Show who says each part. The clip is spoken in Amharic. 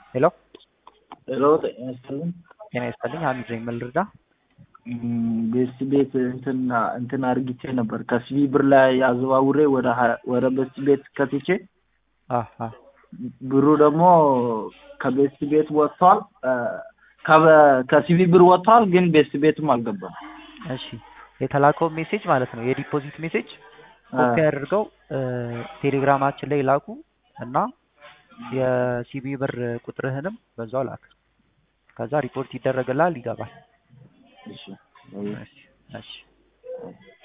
Speaker 1: ሄሎ
Speaker 2: ሄሎ ጤና ይስጥልኝ።
Speaker 1: ጤና ይስጥልኝ። አንድ ነኝ። ምን ልርዳ?
Speaker 2: ቤስት ቤት እንትን እንትን አርግቼ ነበር ከሲቪ ብር ላይ አዘዋውሬ ወደ ሀ- ወደ ቤስት ቤት ከትቼ
Speaker 1: አሀ
Speaker 2: ብሩ ደግሞ ከቤስት ቤት ወጥቷል። እ፣ ከበ- ከሲቪ ብር ወጥቷል፣ ግን ቤስት ቤትም አልገባም።
Speaker 1: እሺ የተላከው ሜሴጅ ማለት ነው የዲፖዚት ሜሴጅ ኮፒ አድርገው እ፣ ቴሌግራማችን ላይ ላኩ እና የሲቢ ብር ቁጥርህንም በዛው ላክ። ከዛ ሪፖርት ይደረግልሃል፣ ይገባል።
Speaker 2: እሺ
Speaker 1: እሺ እሺ